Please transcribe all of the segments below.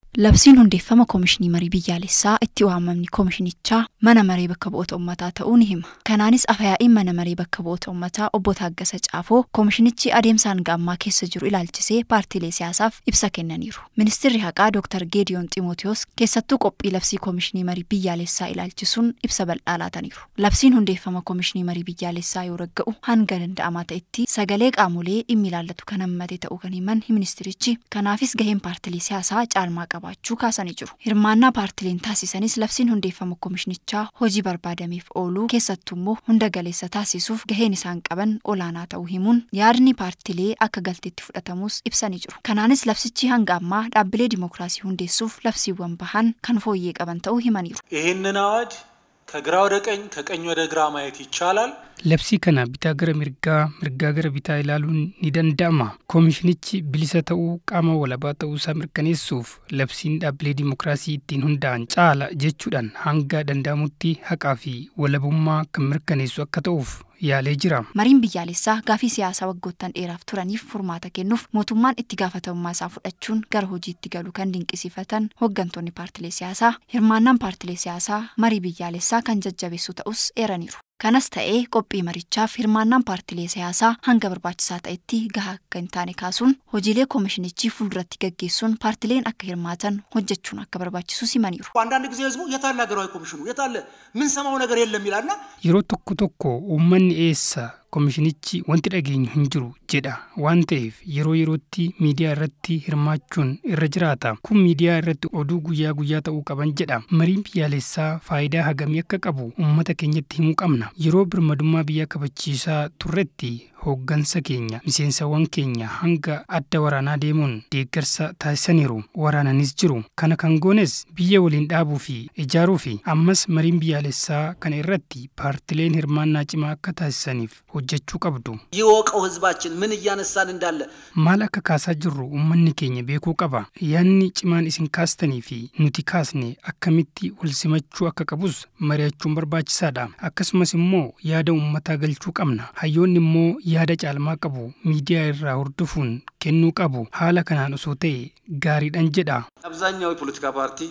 Labsiin hundeeffama Koomishinii Marii Biyyaalessaa itti waamamni Koomishinichaa mana maree bakka bu'oota uummataa ta'uu ni hima. Kanaanis afayaa'iin mana maree bakka bu'oota uummataa obbo Taaggasa Caafoo Koomishinichi adeemsa hanga ammaa keessa jiru ilaalchisee paartiilee siyaasaaf ibsa kennaniiru. Ministeerri haqaa Dr. Geediyoon Ximootiyoos keessattuu qophii labsii Koomishinii Marii Biyyaalessaa ilaalchisuun ibsa bal'aa laataniiru. Labsiin hundeeffama Koomishinii Marii Biyyaalessaa yoo ragga'u hanga danda'amaa ta'etti sagalee qaamolee dhimmi ilaallatu kan hammate ta'uu kan himan ministirichi kanaafis gaheen paartilee siyaasaa caalmaa qabaachuu kaasanii jiru. Hirmaannaa paartileen taasisanis labsiin hundeeffama koomishinichaa hojii barbaadameef ooluu keessattuu immoo hunda galeessa taasisuuf gaheen isaan qaban olaanaa ta'uu himuun yaadni paartilee akka galteetti fudhatamus ibsanii jiru. Kanaanis labsichi hanga ammaa dhaabbilee dimookiraasii hundeessuuf labsiiwwan bahan kan fooyyee qaban ta'uu himaniiru. ይህንን አዋጅ ከግራ ወደ ቀኝ ከቀኝ ወደ ግራ ማየት ይቻላል። Labsii kana bitaa gara mirgaa, mirgaa gara bitaa ilaaluun ni danda'ama. Koomishinichi bilisa ta'uu qaama walabaa ta'uu isaa mirkaneessuuf labsiin dhaabbilee dimookiraasii ittiin hundaa'an caala jechuudhaan hanga danda'amutti haqaa fi walabummaa kan mirkaneessu akka ta'uuf yaalee jira. Mariin biyyaalessaa gaafii siyaasaa waggoottan dheeraaf turaniif furmaata kennuuf mootummaan itti gaafatamummaa isaa fudhachuun gara hojiitti galu kan dinqisiifatan hooggantoonni paartilee siyaasaa hirmaannaan paartilee siyaasaa marii biyyaalessaa kan jajjabeessu ta'us eeraniiru. Kanas ta'ee qophii marichaaf hirmaannaan paartilee siyaasaa hanga barbaachisaa ta'etti gahaa akka hin taane kaasuun hojiilee koomishinichi fuulduratti gaggeessuun paartileen akka hirmaatan hojjechuun akka barbaachisu simaniiru. አንዳንድ ጊዜ ህዝቡ የታለ ሀገራዊ ኮሚሽኑ የታለ ምን ሰማው ነገር የለም ይላልና Yeroo tokko tokko uummanni eessa koomishinichi wanti dhageenyu hin jiru jedha waan ta'eef yeroo yerootti miidiyaa irratti hirmaachuun irra jiraata kun miidiyaa irratti oduu guyyaa guyyaa ta'uu qaban jedha mariin biyyaalessaa faayidaa hagamii akka qabu uummata keenyatti himuu qabna yeroo birmadummaa biyya kabachiisaa turretti hooggansa keenya miseensawwan keenya hanga adda waraanaa deemuun deeggarsa taasisaniiru waraananis jiru kana kan goones biyya waliin dhaabuu fi ijaaruu fi ammas mariin biyyaalessaa kana irratti paartileen hirmaannaa cimaa akka taasisaniif hojjechuu qabdu ይወቀው ህዝባችን ምን እያነሳን እንዳለ maal akka kaasaa jirru uummanni keenya beekuu qaba yaadni cimaan isin kaastanii fi nuti kaasne akkamitti wal simachuu akka qabus mari'achuun barbaachisaadha akkasumas immoo yaada uummataa galchuu qabna hayyoonni immoo yaada caalmaa qabu miidiyaa irraa hordofuun kennuu qabu haala kanaan osoo ta'e gaariidhan jedha አብዛኛው የፖለቲካ ፓርቲ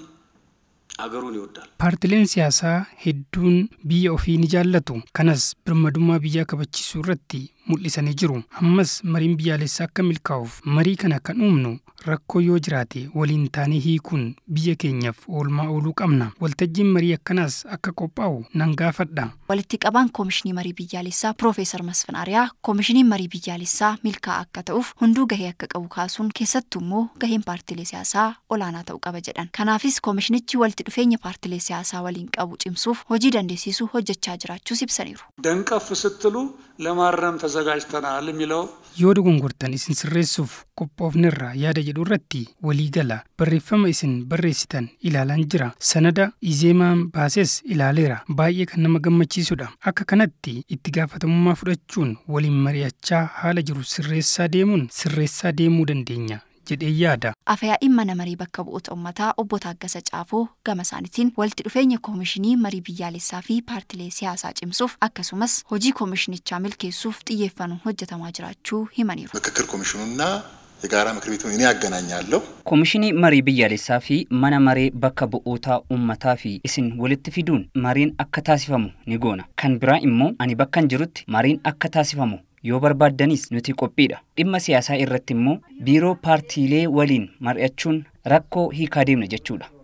አገሩን ይወዳል። paartileen siyaasaa hedduun biyya ofii ni jaallatu kanas birmadummaa biyyaa kabachiisuu irratti mul'isanii jiru ammas mariin biyyaalessaa akka milkaa'uuf marii kana kan uumnu rakkoo yoo jiraate waliin taanee hiikuun biyya keenyaaf oolmaa ooluu qabna waltajjiin marii akkanaas akka qophaa'u nan gaafadha Walitti qabaan koomishinii marii biyyaalessaa Piroofeesar Masfin Ariyaa koomishiniin marii biyyaalessaa milkaa'aa akka ta'uuf hunduu gahee akka qabu kaasuun keessattuu immoo gaheen paartilee siyaasaa olaanaa ta'uu qaba jedhan. Kanaafis koomishinichi walitti dhufeenya paartilee siyaasaa waliin qabu cimsuuf hojii dandeessisuu hojjechaa jiraachuus ibsaniiru. ደንቀፍ ስትሉ ለማረም ተዘጋጅተናል የሚለው yoo dogongortan isin sirreessuuf qophoofnerra yaada jedhu irratti walii gala barreeffama isin barreessitan ilaalaan jira sanada izeemaan baases ilaaleera baay'ee kan nama gammachiisudha akka kanatti itti gaafatamummaa fudhachuun waliin mari'achaa haala jiru sirreessaa deemuun sirreessaa deemuu dandeenya jedhee yaada Afayaa'iin mana marii bakka bu'oota uummataa obbo Taaggasa Caafoo gama isaaniitiin walitti dhufeenya koomishinii marii biyyaalessaa fi paartilee siyaasaa cimsuuf akkasumas hojii koomishinichaa milkeessuuf xiyyeeffannoon hojjetamaa jiraachuu himaniiru. ምክክር ኮሚሽኑና የጋራ ምክር ቤቱን እኔ ያገናኛለሁ። Koomishinii marii biyyaalessaa fi mana maree bakka bu'ootaa uummataa fi isin walitti fiduun mariin akka taasifamu ni goona. Kan biraa immoo ani bakkan jirutti mariin akka taasifamu yoo barbaaddanis nuti qophiidha. Dhimma siyaasaa irratti immoo biiroo paartiilee waliin mari'achuun rakkoo hiikaa deemna jechuudha.